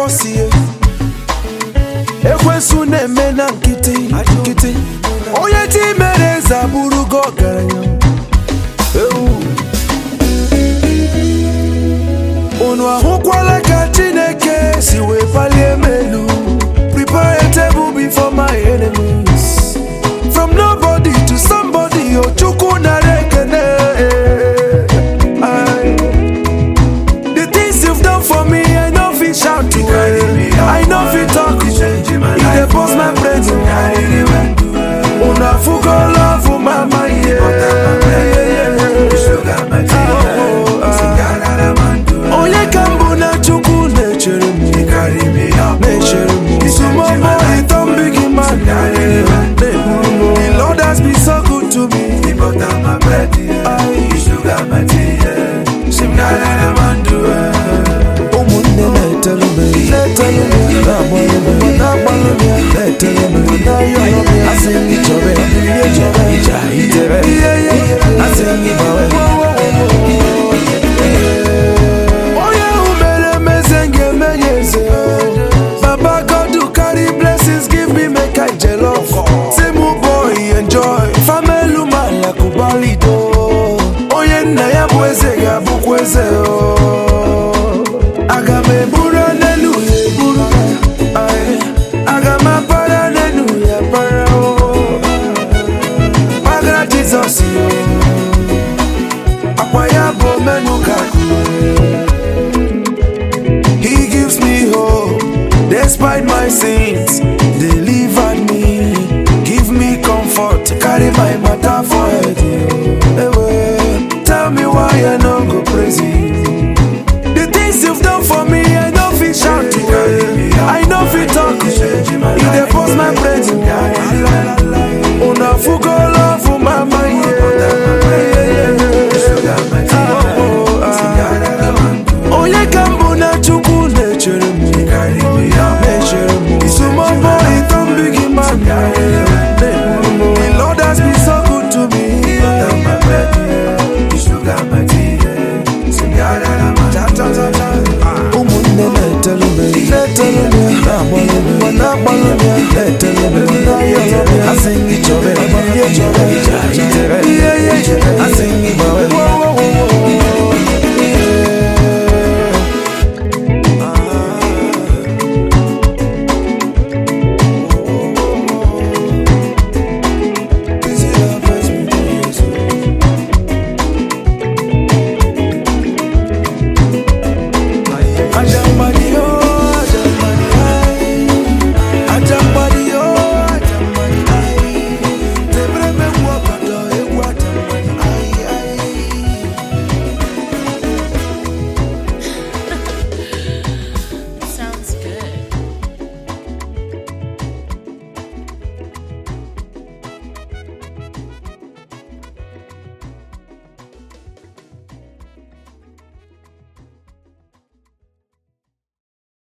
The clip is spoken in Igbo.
o si ye ekwensu na-eme na nkịtị nkịtị onye ti mere eze abụrụgo ọgaranya Ewu. unu ahụkwala ka chineke si wee palie m elu prepare a table before my enemies from nobody to somebody ochukwu nara ekene Aye. the things you've done for me i no fit shout to i no fit talk to e dey burst my brain una fugo love mama yeah. onye ka mbụ na chukwu na-echere m na-echere m sumomo ịtọ mbigi man na-eburu m the lord has been so good to me ụmụnne na-etelu m na-etelu m na-agbalụ m na-agbalụ m ya na-etelu m na-ayọrọ m ya asị m gị chọrọ ya ihe chọrọ ija itere asị m gị gbawe onye ahụ mere emeze m ga-eme ya eze baba god who carry blessings give me make i jollof say mu boy enjoy famelu malakubalido onye nna ya bụ eze ga-abụkwa eze o aga m eburu n'elu ya eburu Aye. aga m apara n'elu ya para o gbagara jizọs yo akwa ya bụ omenu ka He gives me hope despite my sins.